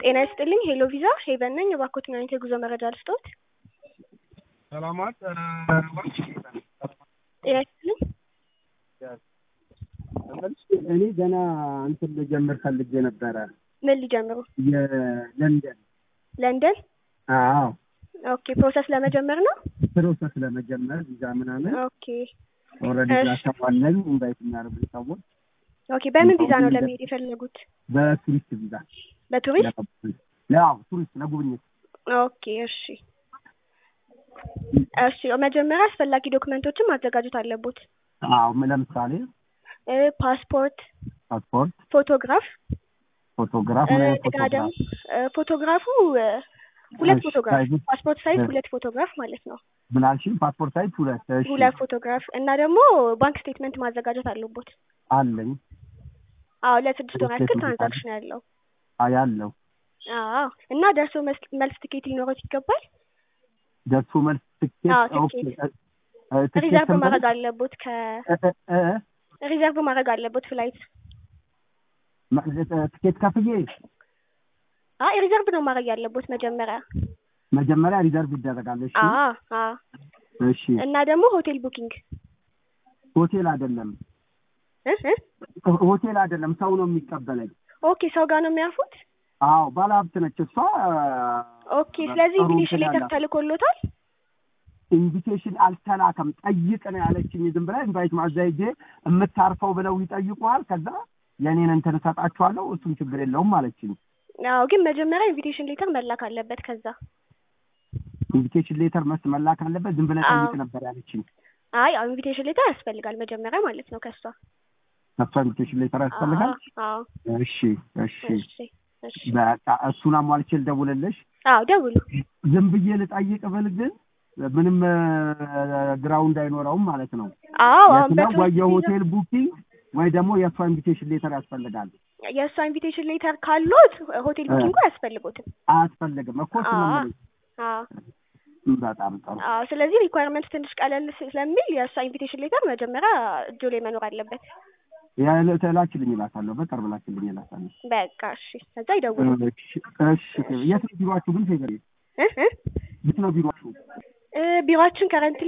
ጤና ይስጥልኝ ሄሎ ቪዛ ሄቨን ነኝ። እባክዎትን አይነት የጉዞ መረጃ ልስጥዎት? ሰላማት ጤና ይስጥልኝ። እኔ ገና እንትን ልጀምር ፈልጌ ነበረ ምን ሊጀምሩ? የለንደን ለንደን? አዎ ኦኬ ፕሮሰስ ለመጀመር ነው? ፕሮሰስ ለመጀመር ቪዛ ምናምን ኦኬ ኦልሬዲ እሺ። ላሰባለኝ ኢንቫይት የሚያደርጉ ሰዎች ኦኬ በምን ቪዛ ነው ለመሄድ የፈለጉት? በቱሪስት ቪዛ በቱሪስት? ያው ቱሪስት ለጉብኝት ኦኬ እሺ እሺ መጀመሪያ አስፈላጊ ዶክመንቶችን ማዘጋጀት አለቦት። አዎ ለምሳሌ እ ፓስፖርት፣ ፓስፖርት፣ ፎቶግራፍ ፎቶግራፍ እ ምን አይነት እንደገና ደግሞ ፎቶግራፍ እ ፎቶግራፉ እ ሁለት እሺ፣ ፎቶግራፍ ሳይዙ? ፓስፖርት ሳይዝ እ ሁለት ፎቶግራፍ ማለት ነው። ምን አልሽኝ? ፓስፖርት ሳይዝ ሁለት እሺ ሁለት ፎቶግራፍ እና ደግሞ ባንክ ስቴትመንት ማዘጋጀት አለቦት። አለኝ አዎ ለስድስት ወር ያክል ስቴትመንት አለ? ትራንዛክሽን ያለው አ- ያለው አዎ እና ደርሶ መስ- መልስ ትኬት ሊኖረት ይገባል። ደርሶ መልስ ትኬት አዎ ኦኬ ትኬት እ- እ- ትኬት ሪዘርቭ ስንት ማድረግ ነው? አለቦት ከ እ- እ- እ- ሪዘርቭ ማድረግ አለቦት ፍላይት ማ- እ- ትኬት ከፍዬ አይ ሪዘርቭ ነው ማድረግ ያለቦት መጀመሪያ። መጀመሪያ ሪዘርቭ ይደረጋል። እሺ አዎ አዎ እሺ እና ደግሞ ሆቴል ቡኪንግ ሆቴል አይደለም እ እ ሆቴል አይደለም ሰው ነው የሚቀበለኝ። ኦኬ ሰው ጋር ነው የሚያርፉት። አዎ ባለሀብት ነች እሷ። ኦኬ ስለዚህ ጥሩ ኢንቪቴሽን እንትን ሌተር ያላት። ተልኮሎታል። ኢንቪቴሽን አልተላከም። ጠይቅ ነው ያለችኝ። ዝም ብላ ኢንቫይት ማዘይጄ የምታርፈው ብለው ይጠይቁሃል። ከዛ የኔን እንትን እሰጣችኋለሁ እሱም ችግር የለውም አለችኝ። አዎ ግን መጀመሪያ ኢንቪቴሽን ሌተር መላክ አለበት። ከዛ ኢንቪቴሽን ሌተር መስ መላክ አለበት። ዝም ብለህ አዎ ጠይቅ ነበር ያለችኝ። አይ አዎ ኢንቪቴሽን ሌተር ያስፈልጋል መጀመሪያ ማለት ነው ከሷ። ከሷ ኢንቪቴሽን ሌተር አዎ ያስፈልጋል። አዎ እሺ እሺ እሺ እሺ በቃ እሱን አሟልቼ ልደውልልሽ። አዎ ደውሉ። ዝም ብዬ ልጠይቅ ብል ግን ምንም ግራውንድ አይኖረውም ማለት ነው። አዎ የት አሁን ነው ወይ በቱሪስት ቪዛ የሆቴል ቡኪንግ ወይ ደግሞ የእሷ ኢንቪቴሽን ሌተር ያስፈልጋል። የእሷ ኢንቪቴሽን ሌተር ካሎት ሆቴል እ ቡኪንጉ አያስፈልጎትም። አያስፈልግም እኮ እሱን ነው አዎ የምልሽ። አዎ በጣም ጥሩ አዎ ስለዚህ ሪኳየርመንት ትንሽ ቀለል ስለሚል የእሷ ኢንቪቴሽን ሌተር መጀመሪያ እጆ ላይ መኖር አለበት። የዕለት ላችልኝ እላታለሁ። በቅርብ ላችልኝ እላታለሁ። በቃ እሺ ከዛ ይደውሉ። እሺ እሺ። የት ነው ቢሯችሁ ግን ፌቨር? እ እ የት ነው ቢሯችሁ? እ ቢሮአችን ከረንትሊ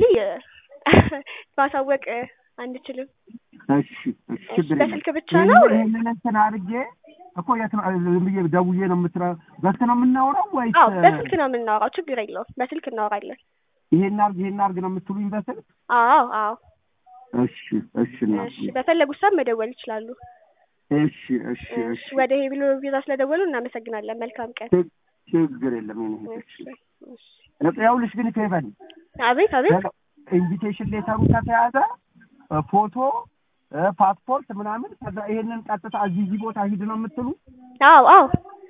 ማሳወቅ እ አንችልም። እሺ እሺ፣ እሺ ችግር የለም። በስልክ ብቻ ነው። ይሄንን ይሄንን እንትን አድርጌ እኮ የት ነው ዝም ብዬ ደውዬ ነው የምትረ በስልክ ነው የምናወራው ወይስ አዎ በስልክ ነው የምናወራው። ችግር የለውም በስልክ እናወራለን። ይሄን አድርግ ይሄን አድርግ ነው የምትሉኝ በስልክ? አዎ አዎ እሺ እሺ እናቴ። እሺ በፈለጉት ሰዓት መደወል ይችላሉ። እሺ እሺ እሺ እሺ። ወደ ሄብሎ ቪዛ ስለደወሉ እናመሰግናለን። መልካም ቀን። ችግ- ችግር የለም የኔ እህት። እሺ እሺ እሺ ይኸውልሽ ግን ፌቨን አቤት አቤት ኢንቪቴሽን ሌተሩ ከተያዘ እ ፎቶ እ ፓስፖርት ምናምን ከዛ ይሄንን ቀጥታ እዚህ እዚህ ቦታ ሂድ ነው የምትሉ አዎ አዎ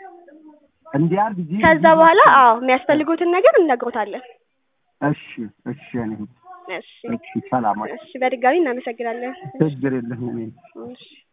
እንዲያርግ እዚህ ከዛ እዚህ በኋላ ቦታ- አዎ የሚያስፈልጉትን ነገር እንነግሮታለን። እሺ እሺ የኔ እህት። እሺ እሺ ሰላም እሺ በድጋሚ እናመሰግናለን። ችግር የለም የኔ እህት። እሺ